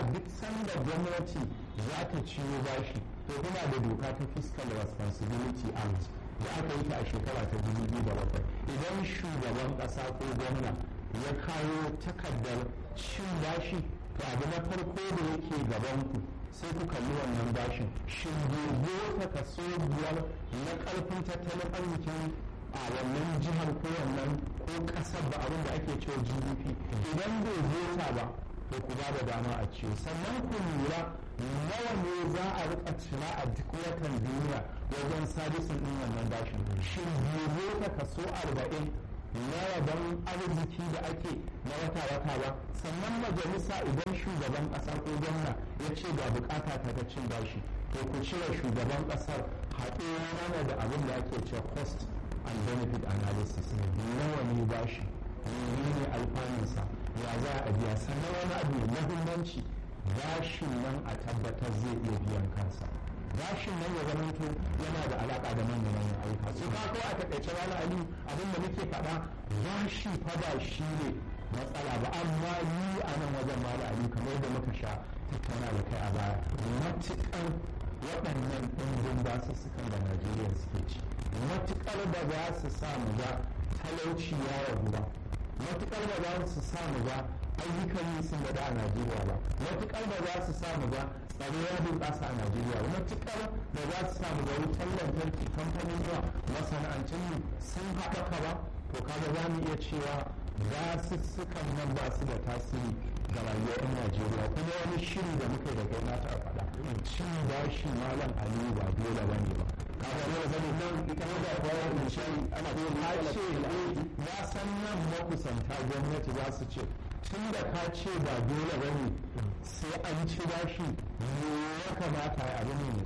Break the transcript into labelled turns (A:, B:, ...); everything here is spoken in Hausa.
A: duk sanda gwamnati za ta ciwo bashi to kuna da doka ta fiscal responsibility act da aka yi ta a shekara ta 2007 idan shugaban ƙasa ko gwamna ya kawo takardar cin bashi to abu na farko da yake gaban ku sai ku kalli wannan bashin shin gobe ta kaso biyar na karfin tattalin arzikin a wannan jihar ko wannan ko kasar ba abin da ake cewa gdp idan bai zota ba to ku ba da dama a ciwo sannan ku lura nawa ne za a rika cira a duk watan duniya wajen sabisin din wannan bashin shin gobe ta kaso arba'in na rabon arziki da ake na wata-wata ba sannan majalisa idan shugaban kasa ko gwamna ya ce ga bukata ta ta cin bashi to ku cire shugaban kasar haɗe mana da abin da ake cewa cost and benefit analysis nawa ne bashi menene alfanunsa ya za a biya sannan wani abu mai muhimmanci bashin nan a tabbatar zai iya biyan kansa bashin nan ya zamanto yana da alaka da manyan manyan ayyuka su ka ko a takaice wani ali abin da muke faɗa bashi fa ba shi ne matsala ba amma ni a nan wajen mala ali kamar yadda muka sha tattauna da kai a baya matuƙar waɗannan ɗimbin basussukan da najeriya suke ci matuƙar da za su sa mu ga talauci ya ragu ba matuƙar da za su sa mu ga ayyukan yi sun gada a najeriya ba matuƙar da za su sa mu ga tsaro ya bunƙasa a najeriya ba matuƙar da za su sa mu ga wutar lantarki kamfanin zuwa masana'antun mu sun haɓaka ba to kaga za mu iya cewa basussukan nan ba su da tasiri ga rayuwar 'yan najeriya kuma wani shiri da muka da kai nata a faɗa cin bashi malam aliyu ba dole ba ne ba kaga ne da bane nan ita ma da kowa da shi ana da na ce na san nan makusanta gwamnati za su ce tun da ka ce ba dole ba ne sai an ci bashi me ya kamata a abin ne